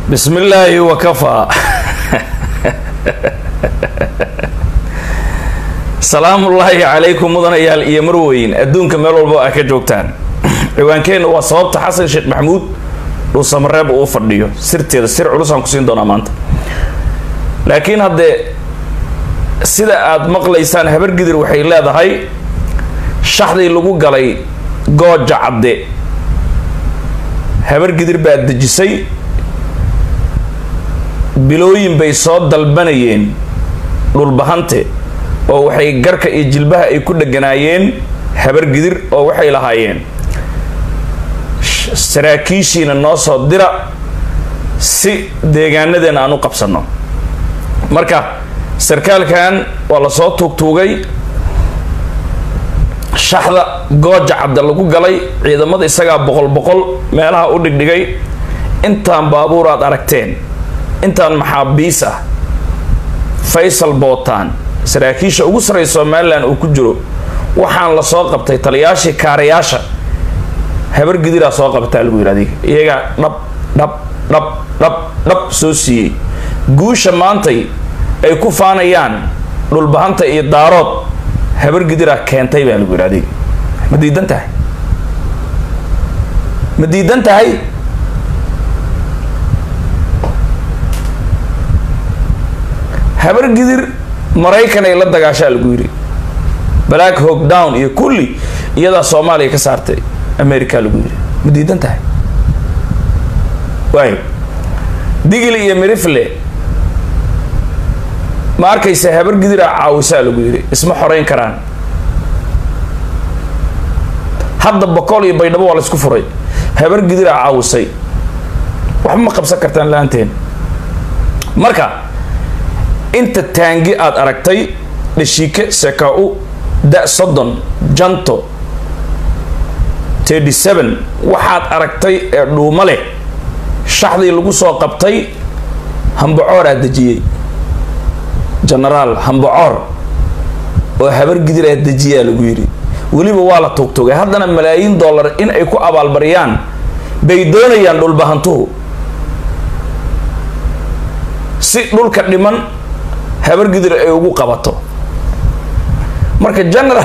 bismi illaahi wakafaa salaamullaahi calaykum mudanayaal iyo marweyn adduunka meel walba a ka joogtaan ciwaankeenna waa sababta xasan sheekh maxamuud dhuusamareeb uu fadhiyo sirteeda sir culusaan kusiin doonaa maanta laakiin haddee sida aada maqlaysaan habargidir waxay leedahay shaxdii lagu galay gooja cadde habargidir baa dejisay bilooyin bay soo dalbanayeen dhulbahante oo waxay garka iyo jilbaha ay ku dheganaayeen habargidir oo waxay lahaayeen saraakiishiina noo soo dira si deegaanadeena aan u qabsano marka sarkaalkan waa lasoo tuugtuugay shaxda gooja cadda lagu galay ciidamada isagaa boqol boqol meelaha u dhigdhigay intaan baabuur aad aragteen intaan maxaabiis ah faysal bootaan saraakiisha ugu sarreysa somalilan uu ku jiro waxaan la soo qabtay taliyaashii kaarayaasha habargidiraa soo qabtaa lagu yidhi adiga iyagaa dhab dhab dhab dhab dhab soo siiyey guusha maantay ay ku faanayaan dhulbahanta iyo daarood habargidiraa keentay baa lagu yidhi adiga ma diidan tahay ma diidan tahay habargidir maraykan ay la dagaashaa lagu yidhi black hog down iyo kulli iyadaa soomaaliya ka saartay america lagu yidhi ma diidan tahay waay digil iyo mirifle ma arkaysa habargidiraa caawisaa lagu yidhi isma xoreyn karaan hadda boqol iyo baydhabo waa la isku furay habargidiraa caawisay waxba ma qabsan kartaan la-aanteen marka inta taangi aada aragtay dhashiike seka-u da soddon janto thirty seven waxaad aragtay ee dhuumo leh shaxdii lagu soo qabtay hambacooraa dejiyey genaraal hambacoor oo habargidiraa dejiyaa lagu yidhi weliba waa la tuugtugay haddana malaayiin dollar in ay ku abaalbariyaan bay doonayaan dhulbahantuhu si dhulka dhiman habargidir ay ugu qabato marka general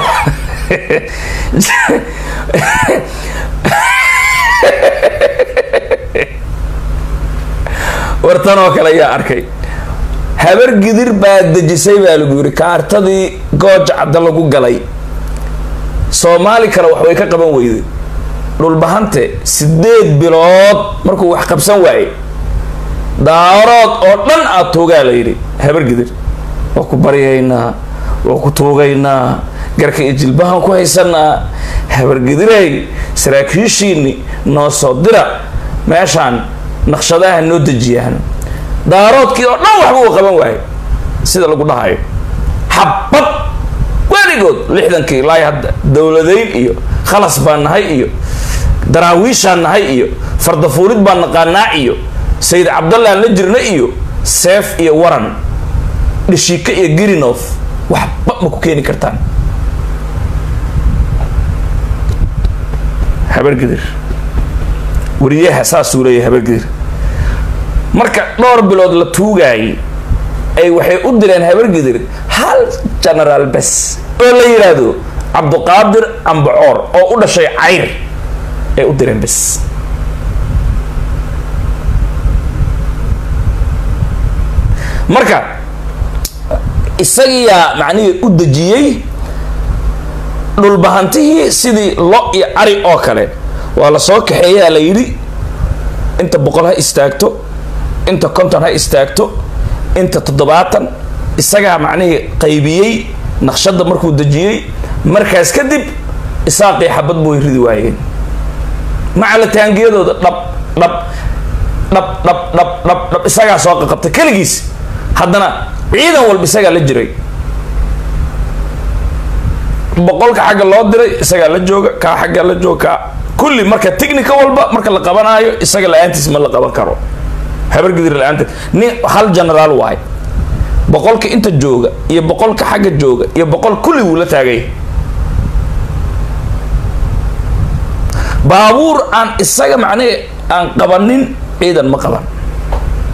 wartan oo kale ayaa arkay habargidir baa dejisay baa lagu yidhi kaartadii gooja cadda lagu galay soomaali kale wax way ka qaban weyday dhulbahante sideed bilood markuu wax qabsan waayey daarood oo dhan aada tuugaa la yidhi habargidir waa ku baryaynaa waa ku tuugaynaa garka iyo jilbahan ku haysanaa habargidirey saraakiishiini noo soo dira meeshaan naqshadaha noo dejiyaan daaroodkii oo dhan waxba uu qaban waayo sida lagu dhahayo xabad weligood lixdankii laay hadda dowladayn iyo khalas baan nahay iyo daraawiishaan nahay iyo fardafuulid baan naqaanaa iyo sayid cabdallaan la jirna iyo seef iyo waran dhashiika iyo grinof waxba ma ku keeni kartaan habargidir wariyaha saasuu leeyahay habargidir marka dhowr bilood la tuugaayay ay waxay u direen habargidir hal genaraal bes oo la yidhaahdo cabduqaadir ambacoor oo u dhashay cayr ay u direen bes marka isagiyaa macnihii u dejiyey dhulbahantihii sidii lo iyo cari oo kale waa la soo kaxeeyaa la yidhi inta boqol ha istaagto inta konton ha istaagto inta toddobaatan isagaa macnihii qaybiyey naqshadda markuu dejiyey markaas kadib isaaqii xabad buu ridi waayeen macala taangiyadooda dhab dhab dhab dhab dhab dhab dhab isagaa soo qaqabtay keligiis haddana ciidan walba isagaa la jiray boqolka xagga loo diray isagaa la jooga kaa xagga la jooga kaa kulli marka technica walba marka la qabanaayo isaga la-aantiis ma la qaban karo habargidir la-aanteed nin hal genaraal waayo boqolka inta jooga iyo boqolka xagga jooga iyo boqol kulli wuu la taagay baabuur aan isaga macnee aan qabanin ciidan ma qaban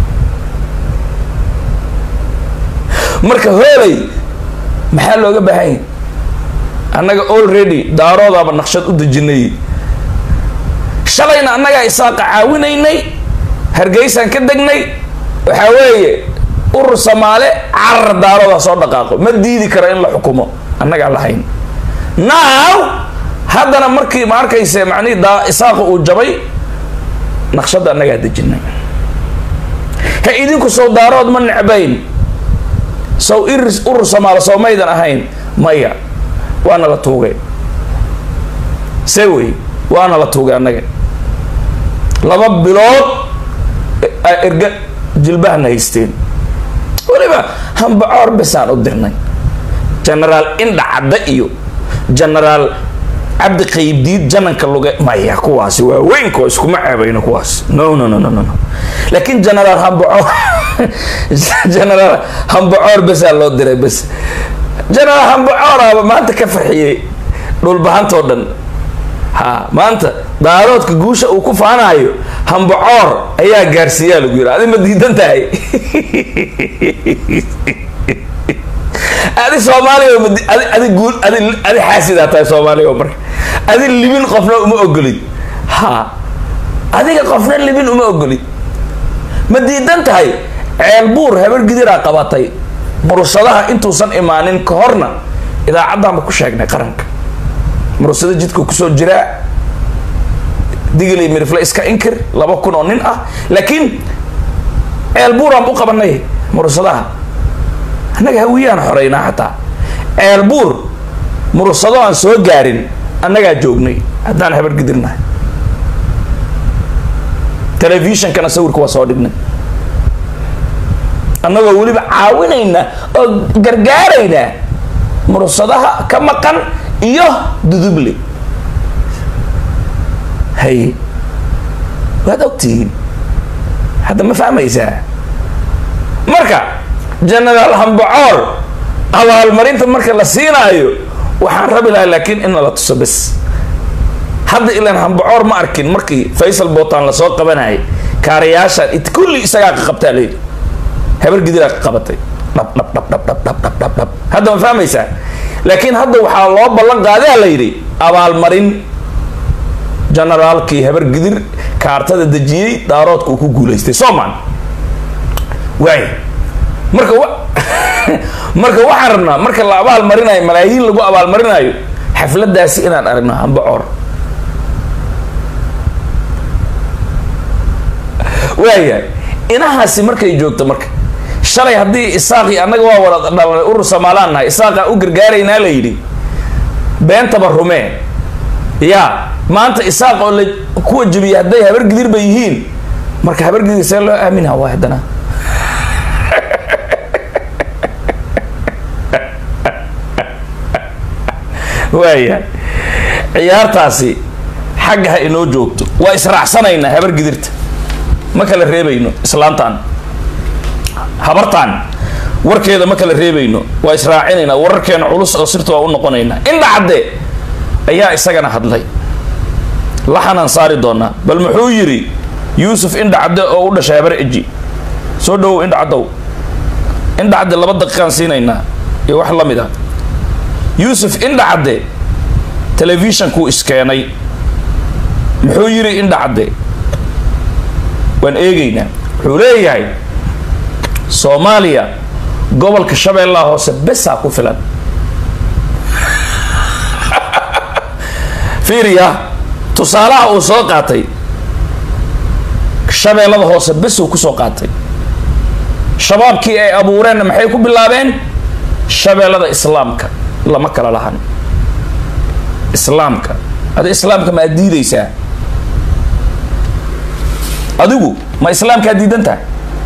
marka hoolay maxaa looga baahan yahy annaga already daaroodaaba naqshad u dejinay shalayna annagaa isaaqa caawinaynay hargeysaan ka degnay waxaa weeye urur samaale carar daaroodaa soo dhaqaaqo ma diidi karo in la xukumo annagaa lahayn now haddana markii ma arkayse macnihii daa isaaqa uu jabay naqshadda annagaa dejinay ha idinku sow daarood ma necbayn sow iris urur samaale soo maydan ahayn maya waana la tuugay see wey waana la tuugay annaga laba bilood erga jilbahana haysteen weliba hambacoor besaan u dirnay genaraal indha cadda iyo genaraal cabdi qaybdiid jananka luge maya kuwaasi waa weynko iskuma ceebayno kuwaas no no no no no laakiin genaraal hambacoor genaraal hambacoor besaa loo diray bes genaraal hambacooraaba maanta ka farxiyey dhulbahantoo dhan ha maanta daaroodka guusha uu ku faanayo hambacoor ayaa gaarsiiyaa lagu yidhi adi ma diidan tahay adi soomaaliya adi adi guul adi adi xaasidaa tahay soomaaliya marka adi libin qofna uma ogolid ha adiga qofna libin uma ogolid ma diidan tahay ceel buur habar gidiraa qabatay murushadaha intuusan imaanin ka horna idaacaddaanba ku sheegnay qaranka murushada jidka kusoo jiraa digili mirifle iska inkir laba kun oo nin ah laakiin ceel buuraan u qabanay murushadaha annaga hawiyaan xoreynaa xataa ceel buur murushado aan soo gaarin annagaa joognay haddaan habar gidirnahay telefishonkana sawirka waa soo dhignay annagoo weliba caawinayna oo gargaarayna murushadaha ka maqan iyo duduble hay waad ogtihiin hadda ma fahmaysaa marka genaraal hambacoor abaalmarinta marka la siinaayo waxaan rabi lahaa laakiin in nala tuso bes hadda ilaan hambacoor ma arkin markii faysal bootaan lasoo qabanayay kaarayaashaan it kulli isagaa ka qabtaa layidhi habar gidiraa ka qabatay dhab dhab dhab dhab dhab dhab dhab dhab dhab hadda ma fahmaysaa laakiin hadda waxaa loo ballan qaadaa la yidhi abaalmarin generaalkii habar gidir kaartada dejiyey daaroodka uu ku guulaystay soman waay marka wa marka waxaan rabnaa marka la abaal marinayo malaayiin lagu abaalmarinayo xafladaasi inaan aragno hambacoor waayahay inahaasi markay joogto marka shalay haddii isaaqi annaga waa wada dhalanay urur somaalaan nahay isaaqaa u gargaaraynaa la yidhi beentaba rumee ya maanta isaaq oo la kuwa jabiya hadday habar gidir ba yihiin marka habar gidir see loo aaminaa waa haddana waayahay ciyaartaasi xagga ha inoo joogto waa israacsanaynaa habar gidirta ma kala reebayno islaantaan habartaan warkeeda ma kala reebayno waa israacinaynaa wararkeena culus oo sirta waa u noqonaynaa indha cadde ayaa isagana hadlay laxanaan saari doonaa bal muxuu yidhi yuusuf indha cadde oo u dhashay habar eji soo dhawow indha caddow indha cadde laba daqiiqaan siinaynaa iyo wax la mid ah yuusuf indha cadde telefishonkuu iskeenay muxuu yidhi indha cadde waan eegaynaa wuxuu leeyahay soomaaliya gobolka shabeellaha hoose besaa ku filan fiiriya tusaalaha uu soo qaatay shabeellada hoose besuu kusoo qaatay shabaabkii ay abuureenna maxay ku bilaabeen shabeellada islaamka lama kala lahan islaamka adi islaamka ma ad diidaysaa adigu ma islaamkaa diidan tahay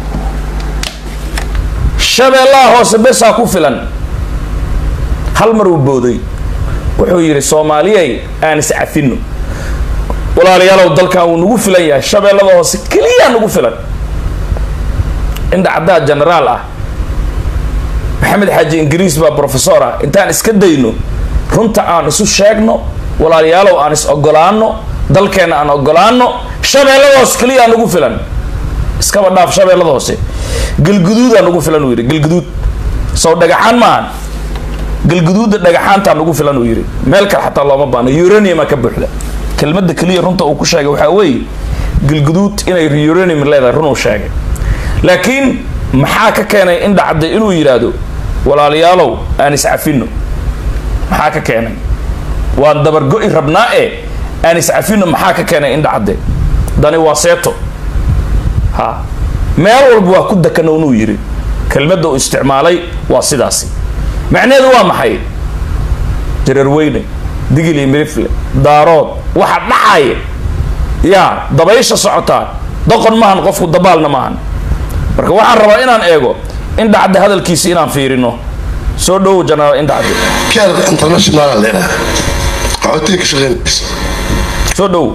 shabeellaha hoose besaa ku filan hal mar uu booday wuxuu yidhi soomaaliyay aan iscafino walaalayaalow dalkan wuu nagu filan yahay shabeellada hoose keliyaa nagu filan indha caddaa genaraal ah maxamed xaaji ingiriis baa professor ah intaan iska dayno runta aan isu sheegno walaalayaalow aan is ogolaano dalkeenna aan ogolaano shabeellada hoose keliyaa nagu filan iskaba dhaaf shabeellada hoose galguduudaa nagu filan uu yidhi galguduud sow dhagaxaan maahan galguduudda dhagaxaantaa nagu filan uu yidhi meel kale xataa looma baano uraniuma ka buuxda kelmadda keliya runta uu ku sheegay waxaa weeye galguduud inay uranium leedahay runuu sheegay laakiin maxaa ka keenay in dhacday inuu yidhaahdo walaalayaalow aan iscafino maxaa ka keenay waan dabargo-i rabnaa ee aan iscafino maxaa ka keenay in dhacde dani waa seeto ha meel walba waa ku dakanownuu yidhi kelmadda uu isticmaalay waa sidaasi macnaheedu waa maxay jararweyne digil iyo milifle daarood waxa dhacaya yaa dabaysha socotaa doqon maahan qofku dabaalna maahan marka waxaan rabaa inaan eego in dhacda hadalkiisi inaan fiirino soo dhowow jenaraal in dhacde كان انترناشونال لنا عودتك شغل soo dhowow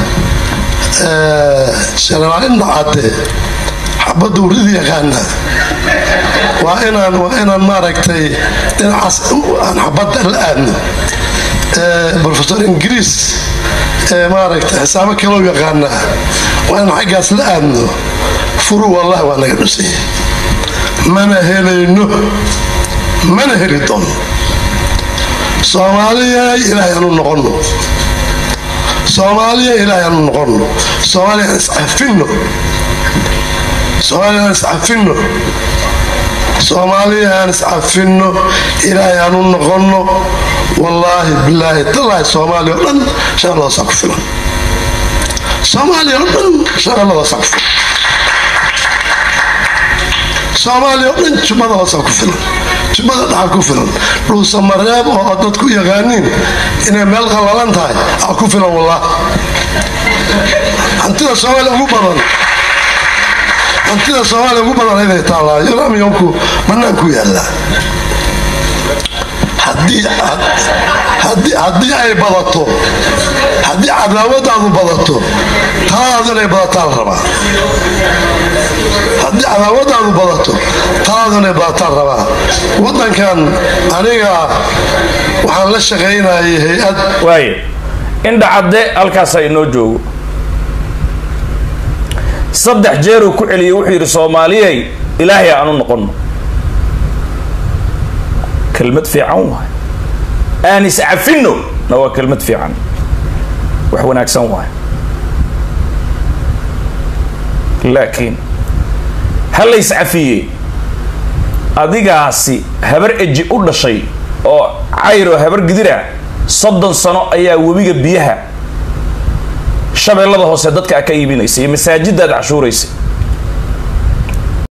شغل ان عاد حبد وريد يقانا وإنا وإنا ما ركتي إن عس أنا حبد الآن بروفيسور إنجليز ما ركتي حسابك لو يقانا وأنا حقاس الآن فرو والله وأنا قبسي ما نهلينه ما نهلي دون soomaaliya ilaahay aanu noqono soomaaliya ilaahay aanu noqono soomaaliya aan iscafino soomaaliya aan iscafino soomaaliya aan iscafino ilaahay aanu noqono wallaahi bilaahi tallaahi soomaaliya oo dhan shaqaladaasaa ku filan soomaaliya oo dhan shaqaladaasaa ku filan soomaaliya oo dhan jubada hoosaa ku filan jubada dhaxa ku filan dhuusa mareeb oo dadku yaqaaniin inay meel qallalan tahay aa ku filan wallah hantida soomaaliya ugu badan hantida soomaaliya ugu badan inay taallaa yuramyonku banaanku yaallaa haddii ay badato haddii cadaawadaadu badato taadaadu inay badataa la rabaa haddii cadaawadaadu badato taadaadu inay badataa la rabaa wadankan aniga waxaan la shaqaynayay hay-ad waaye indha cadde halkaasaa inoo joogo saddex jeeruu ku celiyey wuxuu yidhi soomaaliyay ilaahay aanu noqono kelmad fiican waay aan iscafino na waa kelmad fiican wax wanaagsan waay laakiin ha la iscafiyey adigaasi habar eji u dhashay oo cayro habar gidira soddon sano ayaa webiga biyaha shabeellada hoose dadka ka iibinaysa iyo masaajidaad cashuuraysa